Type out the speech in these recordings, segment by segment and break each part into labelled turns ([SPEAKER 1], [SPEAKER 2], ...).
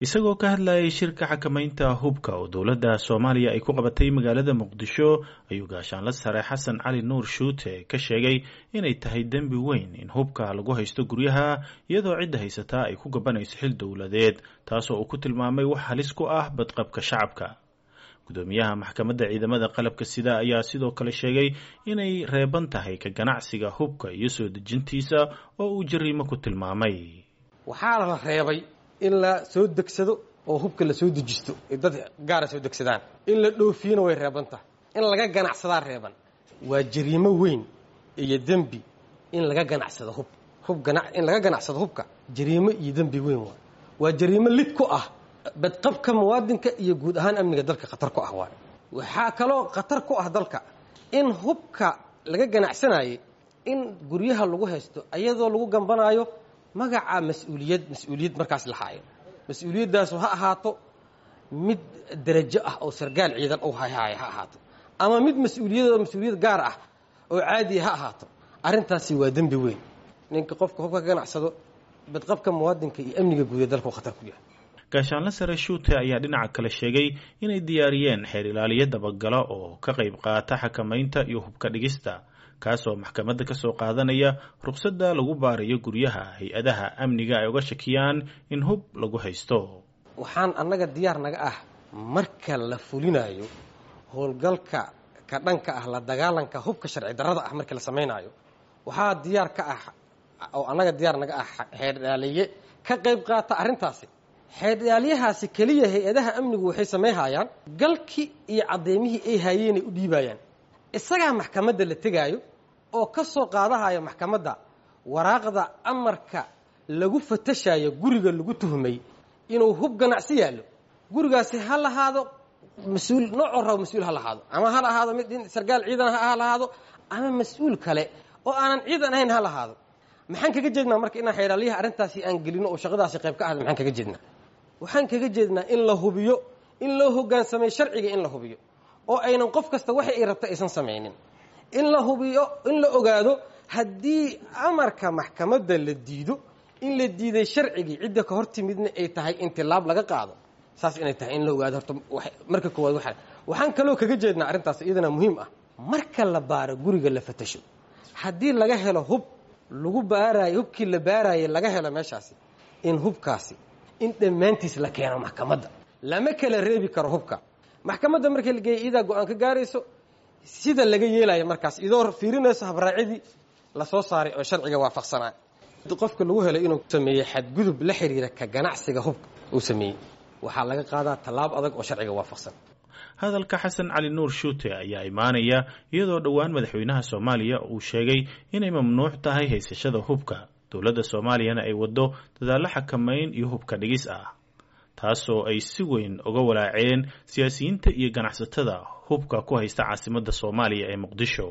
[SPEAKER 1] isagoo ka hadlayay shirka xakamaynta hubka oo dowladda soomaaliya ay ku qabatay magaalada muqdisho ayuu gaashaanla sare xasan cali nuur shuute ka sheegay inay tahay dembi weyn in hubka lagu haysto guryaha iyadoo cidda haysataa ay ku gabanayso xil dowladeed taasoo uu ku tilmaamay wax halis ku ah badqabka shacabka gudoomiyaha maxkamadda ciidamada qalabka sida ayaa sidoo kale sheegay inay reeban tahay ka ganacsiga hubka iyo soo dejintiisa oo uu jariimo ku tilmaamay
[SPEAKER 2] waxaa la reebay in la soo degsado oo hubka la soo dejisto ay dad gaara soo degsadaan in la dhoofiyana way reeban tahay in laga ganacsadaa reeban waa jariimo weyn iyo dembi in laga ganacsado hub hub gana in laga ganacsado hubka jariimo iyo dembi weyn waay waa jariimo lid ku ah badqabka muwaadinka iyo guud ahaan amniga dalka khatar ku ah waay waxaa kaloo khatar ku ah dalka in hubka laga ganacsanayay in guryaha lagu haysto ayadoo lagu gambanaayo magaca mas-uuliyad mas-uuliyad markaas lahaayo mas-uuliyadaasu ha ahaato mid derajo ah oo sargaal ciidan u hayhaaya ha ahaato ama mid mas-uuliyadoo mas-uuliyad gaar ah oo caadiya ha ahaato arrintaasi waa dembi weyn ninka qofka hubka ka ganacsado badqabka muwaadinka iyo amniga guud ee dalku khatar ku yahay
[SPEAKER 1] gaashaanle sare shuute ayaa dhinaca kale sheegay inay diyaariyeen xeer ilaaliyo dabagala oo ka qayb qaata xakamaynta iyo hubka dhigista kaasoo maxkamadda ka soo qaadanaya ruqsadda lagu baarayo guryaha hay-adaha amniga ay uga shakiyaan in hub lagu haysto
[SPEAKER 2] waxaan annaga diyaar naga ah marka la fulinayo howlgalka ka dhanka ah la dagaalanka hubka sharci darrada ah markii la samaynaayo waxaa diyaar ka ah oo annaga diyaar naga ah xeerdhaaliye ka qayb qaata arrintaasi xeerdhaalyahaasi keliya hay-adaha amnigu waxay samayhayaan galkii iyo caddeymihii ay haayeenay u dhiibayaan isagaa maxkamadda la tegaayo oo ka soo qaadahaya maxkamadda waraaqda amarka lagu fatashayo guriga lagu tuhmay inuu hub ganacsi yaallo gurigaasi ha lahaado mas-uul noocoo rabo mas-uul ha lahaado ama ha lahaado mid sargaal ciidan ha lahaado ama mas-uul kale oo aanan ciidan ahayn ha lahaado maxaan kaga jeednaa marka inaan xeeraalyaha arrintaasi aan gelino oo shaqadaasi qayb ka ahda maxaan kaga jeednaa waxaan kaga jeednaa in la hubiyo in loo hoggaansamay sharciga in la hubiyo oo aynan qof kasta waxa ay rabta aysan samaynin in la hubiyo in la ogaado haddii amarka maxkamadda la diido in la diiday sharcigii cidda ka hor timidna ay tahay in tilaab laga qaado saas inay tahay in la ogaado horta marka koowaad waa waxaan kaloo kaga jeednaa arrintaas iyadana muhiim ah marka la baaro guriga la fatasho haddii laga helo hub lagu baaraayo hubkii la baaraayay laga helo meeshaasi in hubkaasi in dhammaantiis la keeno maxkamadda lama kala reebi karo hubka maxkamadda markii la geeya iyadaa go-aan ka gaarayso sida laga yeelayo markaas idoo fiirinayso habraacidii lasoo saaray oo sharciga waafaqsanaa qofka lagu helay inuu sameeyey xadgudub la xiriira ka ganacsiga hubka uu sameeyey waxaa laga qaadaa tallaab adag oo sharciga waafaqsan
[SPEAKER 1] hadalka xasan cali nuur shuute ayaa imaanaya iyadoo dhowaan madaxweynaha soomaaliya uu sheegay inay mamnuuc tahay haysashada hubka dowladda soomaaliyana ay waddo dadaallo xakamayn iyo hubka dhigis ah taasoo ay si weyn uga walaaceen siyaasiyiinta iyo ganacsatada hubka ku haysta caasimadda soomaaliya ee muqdisho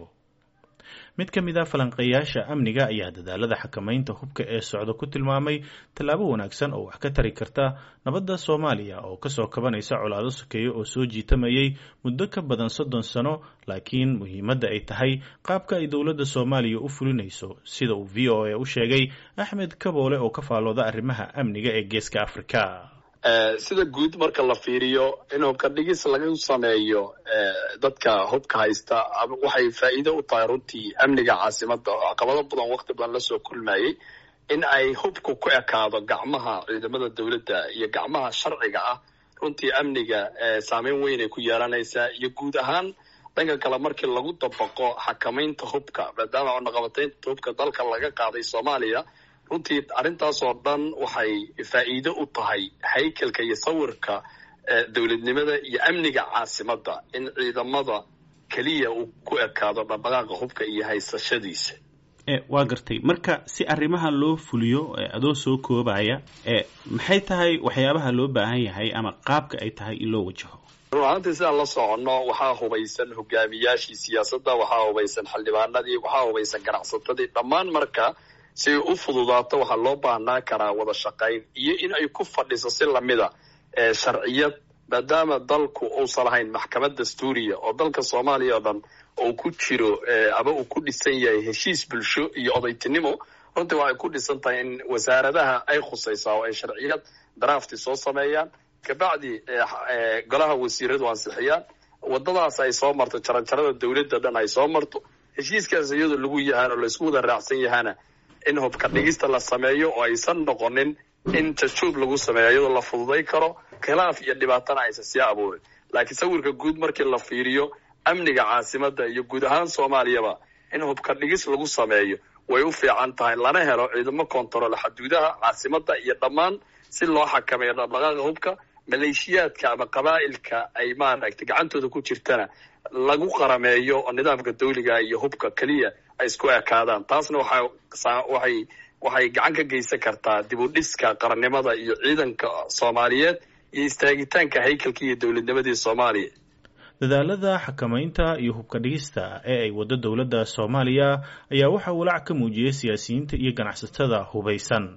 [SPEAKER 1] mid ka mid a falanqeeyaasha amniga ayaa dadaalada xakamaynta hubka ee socda ku tilmaamay tallaabo wanaagsan oo wax ka tari karta nabadda soomaaliya oo kasoo kabanaysa colaado sokeeye oo soo jiitamayay muddo ka badan soddon sano laakiin muhiimadda ay tahay qaabka ay dowladda soomaaliya u fulinayso sida uu v o a u sheegay axmed kaboole oo ka faalooda arrimaha amniga ee geeska afrika
[SPEAKER 3] sida guud marka la fiiriyo in hubka dhigis laga sameeyo dadka hubka haysta waxay faa'iido u tahay runtii amniga caasimadda oo caqabado badan waqti badan lasoo kulmayey in ay hubku ku ekaado gacmaha ciidamada dowladda iyo gacmaha sharciga ah runtii amniga saameyn weyn ay ku yeelanaysaa iyo guud ahaan dhanka kale markii lagu dabaqo xakamaynta hubka maadaama cunaqabataynta hubka dalka laga qaaday soomaaliya runtii arrintaasoo dhan waxay faa'iido u tahay haykalka iyo sawirka dowladnimada iyo amniga caasimadda in ciidamada keliya uu ku ekaado dhaqdhaqaaqa hubka iyo haysashadiisa
[SPEAKER 4] waa gartay marka si arrimahan loo fuliyo adoo soo koobaya maxay tahay waxyaabaha loo baahan yahay ama qaabka ay tahay in loo wajaho
[SPEAKER 3] run ahaantii sidaan la soconno waxaa hubaysan hogaamiyaashii siyaasadda waxaa hubaysan xildhibaanadii waxaa hubaysan ganacsatadii dhammaan marka si ay u fududaato waxaa loo baahnaa karaa wada shaqayn iyo in ay ku fadhiso si lamida sharciyad maadaama dalku uusan lahayn maxkamad dastuuriya oo dalka soomaaliya oo dhan uu ku jiro ama uu ku dhisan yahay heshiis bulsho iyo odaytinimo runtii waxay ku dhisan tahay in wasaaradaha ay khusaysaa oo ay sharciyad drafti soo sameeyaan kabacdi golaha wasiiradu ansixiyaan wadadaas ay soo marto jaranjarada dawladda dhan ay soo marto heshiiskaas iyadoo lagu yahaan oo laisku wada raacsan yahaana in hubka dhigista la sameeyo oo aysan noqonin in jajuub lagu sameeyo iyadoo la fududay karo khilaaf iyo dhibaatana aysan sii abuurin laakiin sawirka guud markii la fiiriyo amniga caasimada iyo guud ahaan soomaaliyaba in hubka dhigis lagu sameeyo way u fiican tahay lana helo ciidamo kontarool xuduudaha caasimada iyo dhammaan si loo xakameeyo dhaqdhaqaaqa hubka maleeshiyaadka ama qabaa'ilka ay maaragtay gacantooda ku jirtana lagu qarameeyo oo nidaamka dawliga iyo hubka keliya ay isku ekaadaan taasna waxaa waxay waxay gacan ka geysan kartaa dib u dhiska qarannimada iyo ciidanka soomaaliyeed iyo istaagitaanka haykalka iyo dowladnimadii soomaaliya
[SPEAKER 1] dadaalada xakamaynta iyo hubka dhigista ee ay waddo dowladda soomaaliya ayaa waxaa walaac ka muujiyey siyaasiyiinta iyo ganacsatada hubaysan